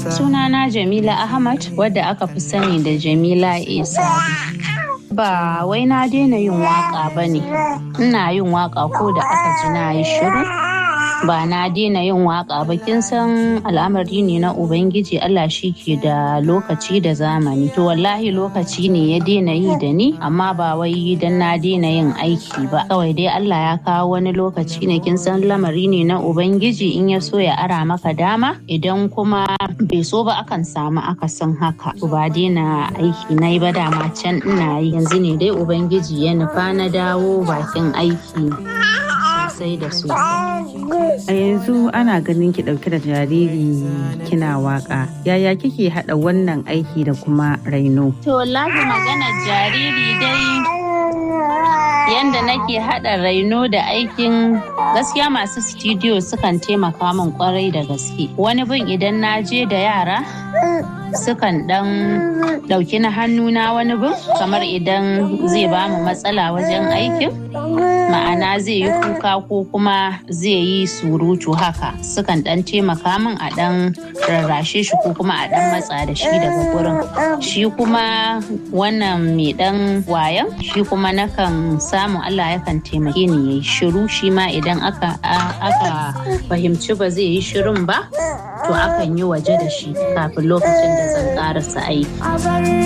Sunana Jamila Ahmad wadda aka fi sani da Jamila Isa. Ba wai na daina yin waka ba ne, ina yin waka ko da aka ji na yi shiru. Ba na daina yin waka ba kin san al'amari ne na Ubangiji Allah shi ke da lokaci da zamani. To wallahi lokaci ne ya daina yi da ni amma ba wai dan na daina yin aiki ba. Kawai dai Allah ya kawo wani lokaci ne kin san lamari ne na Ubangiji in ya so ya ara maka dama idan kuma bai so ba akan samu akasin haka. Ba daina aiki na yi ba dama can ina yi yanzu ne dai Ubangiji ya nufa na dawo bakin aiki sosai da sosai. A yanzu ana ganin ki ɗauke da jariri kina waka. Yaya kike haɗa wannan aiki da kuma raino? To wallahi maganar jariri dai yanda nake haɗa raino da aikin gaskiya masu studio sukan taimaka min kwarai da gaske. Wani bin idan na je da yara sukan ɗan ɗauki na hannuna wani bin kamar idan zai ba mu matsala wajen aikin. Ma'ana zai yi kuka ko kuma zai yi surutu haka sukan ɗan taimaka min a ɗan rarrashe shi ko kuma a ɗan matsa da shi daga gurin. Shi kuma wannan mai ɗan wayan shi kuma nakan samu Allah yakan taimake ni yayi shiru shi ma idan aka aka fahimci ba zai yi shirun ba to akan yi waje da shi kafin lokacin da zan karasa aiki.